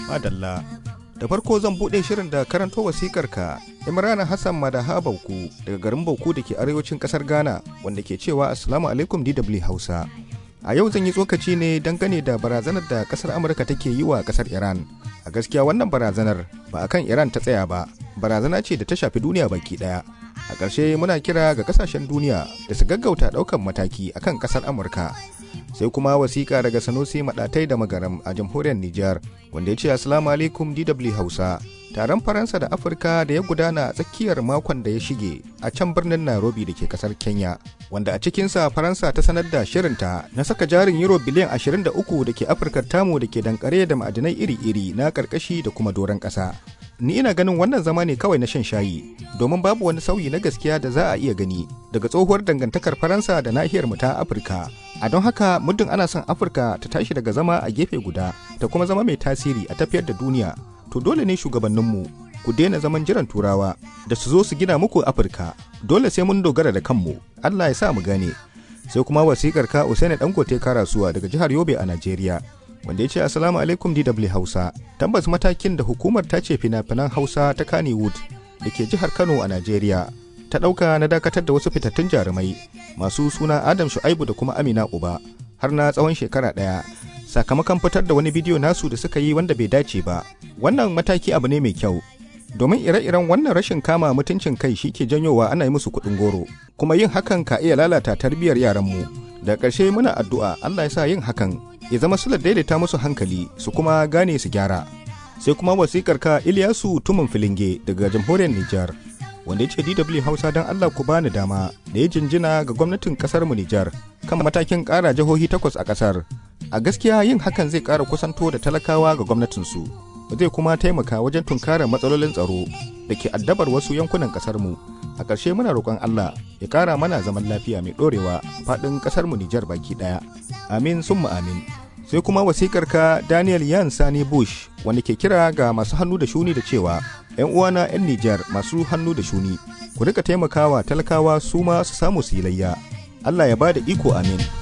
Madalla. Da farko zan buɗe shirin da karanto wasikar ka Imrana Hassan Madaha Bauku daga garin Bauku da ke arewacin ƙasar Ghana wanda ke cewa Assalamu alaikum DW Hausa. A yau zan yi tsokaci ne dangane da barazanar da ƙasar Amurka take yi wa ƙasar Iran. A gaskiya wannan barazanar ba akan Iran ta tsaya ba, barazana ce da ta shafi duniya baki ɗaya. A ƙarshe muna kira ga ƙasashen duniya da su gaggauta ɗaukan mataki akan ƙasar Amurka. sai kuma wasiƙa daga sanusi maɗatai da magaram a jamhuriyar Nijar wanda ya ce Assalamu alaikum DW Hausa. Taron Faransa da Afirka da ya gudana a tsakiyar makon da ya shige a can birnin Nairobi da ke kasar Kenya, wanda a cikinsa Faransa ta sanar da shirinta na saka jarin Euro biliyan 23 da ke Afirka tamu da ke dankare da ma'adinai iri-iri na karkashi da kuma doron ƙasa. Ni ina ganin wannan zama ne kawai na shan shayi, domin babu wani sauyi na gaskiya da za a iya gani daga tsohuwar dangantakar Faransa da nahiyar mu ta Afirka. A don haka muddin ana son Afirka ta tashi daga zama a gefe guda ta kuma zama mai tasiri a tafiyar da duniya, to dole ne shugabanninmu ku daina zaman jiran turawa da su zo su gina muku Afirka. Dole sai mun dogara da kanmu. Allah ya sa mu gane. Sai kuma wasikar ka Usaini Dangote Karasuwa daga jihar Yobe a Najeriya. wanda ya ce assalamu alaikum DW Hausa tabbas matakin da hukumar ta ce fina-finan Hausa ta Kannywood da ke jihar Kano a Najeriya ta ɗauka na dakatar da wasu fitattun jarumai masu suna Adam Shu'aibu da kuma Amina Uba har na tsawon shekara ɗaya sakamakon fitar da wani bidiyo nasu da suka yi wanda bai dace ba wannan mataki abu ne mai kyau domin ire-iren wannan rashin kama mutuncin kai shi ke janyowa ana yi musu kuɗin goro kuma yin hakan ka iya lalata tarbiyyar yaranmu da ƙarshe muna addu'a Allah ya sa yin hakan ya zama sular daidaita musu hankali su kuma gane su gyara sai kuma wasikar ka Ilyasu Tumun Filinge daga jamhuriyar Nijar wanda ya ce DW Hausa don Allah ku bani dama da ya jinjina ga gwamnatin kasar mu Nijar kan matakin ƙara jihohi takwas a ƙasar a gaskiya yin hakan zai ƙara kusanto da talakawa ga gwamnatinsu zai kuma taimaka wajen tunkarar matsalolin tsaro da ke addabar wasu yankunan ƙasar mu a ƙarshe muna roƙon Allah ya ƙara mana zaman lafiya mai ɗorewa faɗin ƙasar mu Nijar baki ɗaya amin summa amin sai kuma wasikar ka Daniel Yan Sani Bush wanda ke kira ga masu hannu da shuni da cewa ‘yan uwana 'yan Nijar masu hannu da shuni ku rika taimakawa talakawa su ma su samu su yi layya Allah ya ba da iko amin